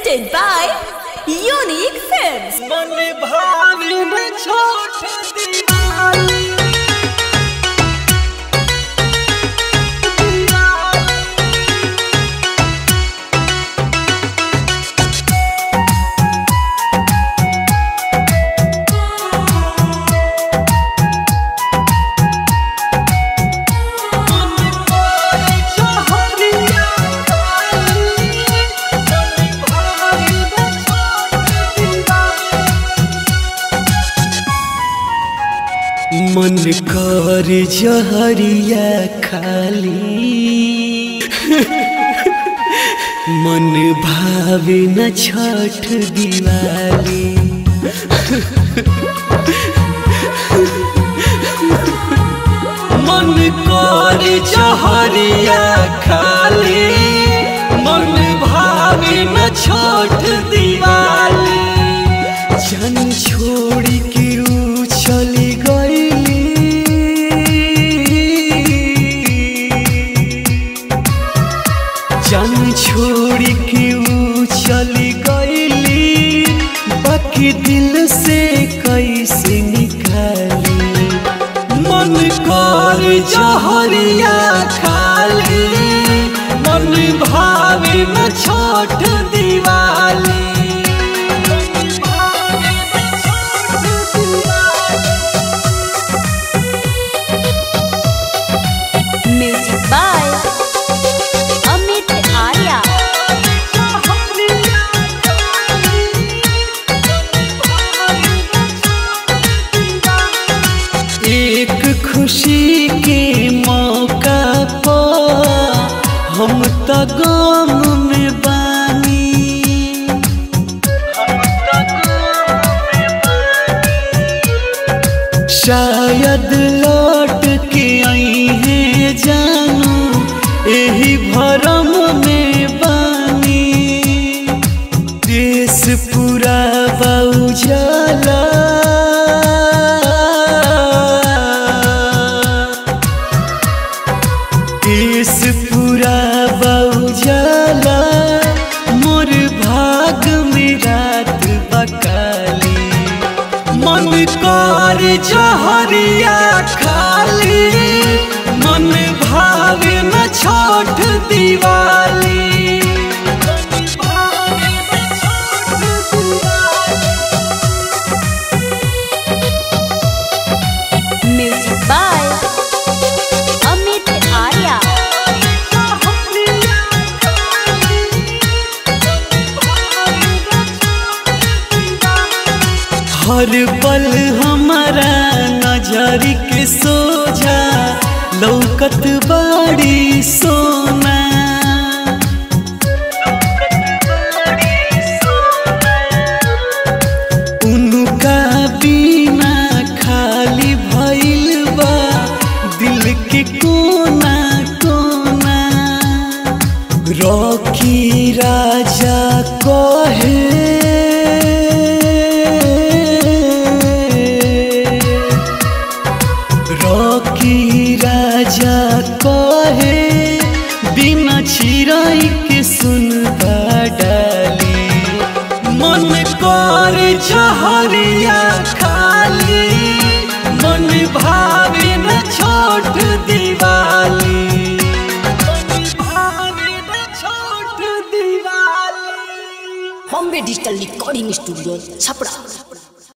presented by Unique Films. मन भावी में छोट दीवानी मन कर जहरिया खाली मन भावे न छठ दिवाली मन कर जहरिया खाली मन भावे न छठ दिवाली जन छोड़ी के ऊ चली गईली जन छोड़ी के ऊ चली गईली बाकी दिल से कैसे निकाली मन कर जहरिया खाली मन भावे न छोट Diwali Music by Amit Arya. एक खुशी के मौका पर हम त गम में बानी शायद लौट के आई है जानू यही भरम में बानी देश पूरा बाउजाला देश पूरा बाउजाला मोर भाग में रात बकाली मन कर जहरिया खाली मन भावे न छोट Diwali Music by Amit Arya. हर पल हमारा नजर के सोझा लौकत बाड़ी सोना उनका बिना खाली भइल बा दिल के कोना कोना रॉकी राजा कहे रॉकी राजा कहे बिना छिराई के सुन डाली मन कर जहरिया खाली मन भावे न छोट दिवाली मन भावे न छोट Diwali Bombay digital recording studio Chhapra